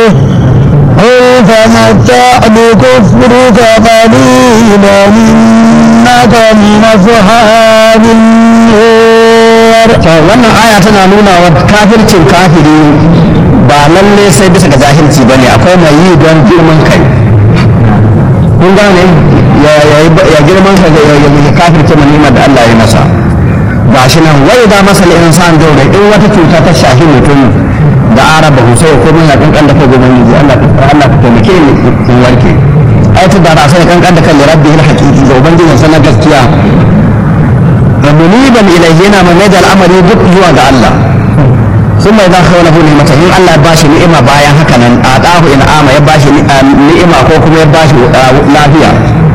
قل تمتع بكفرك قليلا إنك من أصحاب النار wannan aya tana nuna wa kafircin kafiri ba lalle sai bisa ga jahilci bane akwai mai yi don girman kai kun gane ya girman kai ya ya kafirce mai ni'imar da Allah ya masa gashi nan wai da masal insan dole in wata cuta ta shahi mutum da araba ko sai ko mun ya kankan da kai goben yi Allah Allah ka taimake ni in warke ai ta da sai kankan da kai rabbi haqiqi ga ubangijin sanar gaskiya muniban ilayhi yana mai da al'amari duk zuwa ga Allah sun mai zan kawo lahu ni'mata in Allah ya bashi ni'ima bayan haka nan a dahu in ama ya bashi ni'ima ko kuma ya bashi lafiya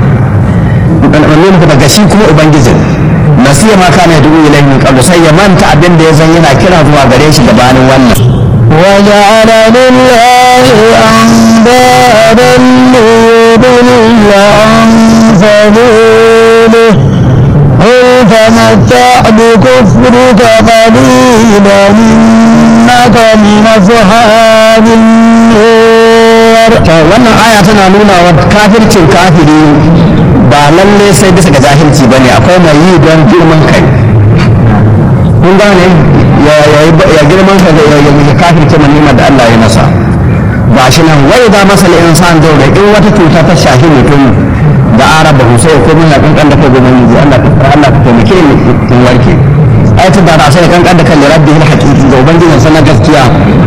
nuna daga shi kuma ubangijin nasiya ma kana dubu ilayhi min qablu sai ya manta abin da ya zan yana kira zuwa gare shi gabanin wannan وجعل لله أندادا ليضل عن سبيله قل تمتع بكفرك قليلا إنك من أصحاب النار wannan aya tana nuna wa kafircin kafiri ba lalle sai bisa ga jahilci bane akwai mai yi don girman kai kun gane ya girman kai ya ya kafirce mai ni'imar da Allah ya masa ba shi nan wai da masal insan dole in wata cuta ta shahi mutum da araba sai ko mun ya kankan da kai gobe ne Allah Allah ka taimake ni in warke ai ta da sai kankan da kai rabbi haqiqi ga ubangijin sanar gaskiya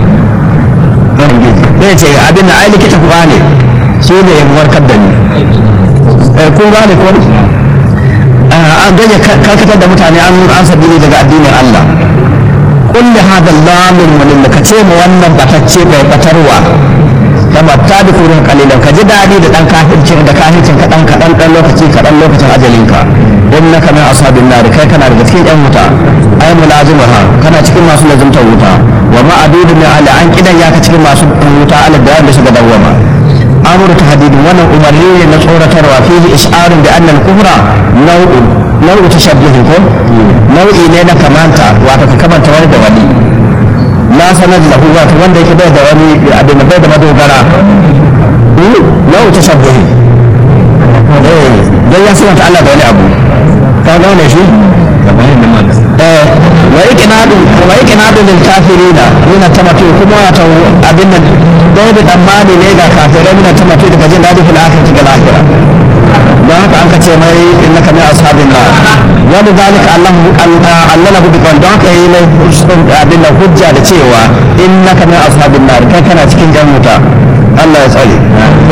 zai ce abin da ai likita kuwa ne shi ne ya warkar da ni kun gane ko an ganye karkatar da mutane an an sabili daga addinin Allah kulli hada lamin walil ka ce mu wannan batacce bai batarwa da batta da kurin kalilan ka ji dadi da dan kafircin da kafircin ka dan kadan dan lokaci kadan lokacin ajalinka innaka min ashabin nar kai kana daga cikin yan wuta ay mulazimaha kana cikin masu lazimtar wuta wa ma adudu min ala an kidan ya ka cikin masu wuta ala da wanda suka dawwama amuru tahdidin wannan umarni ne na tsoratarwa fihi isharun bi anna al-kufra nau'un nau'u tashabbuhin ko nau'i ne na kamanta wato ka kamanta wani da wani la sanad lahu wato wanda yake bai da wani abin da bai da madogara nau'u tashabbuhin eh dan ya sunanta Allah da wani abu ka gane shi eh wa iqnadu wa iqnadu lil kafirina min tamatu kuma wato abin nan dai da tsammani ne ga kafirai min tamatu daga jin dadi fil akhirati ga lahira don haka an ka ce mai innaka min ashabin nar wani zalika Allah Allah lahu bi don haka yi mai abin da hujja da cewa innaka min ashabin nar kai kana cikin jan wuta Allah ya tsare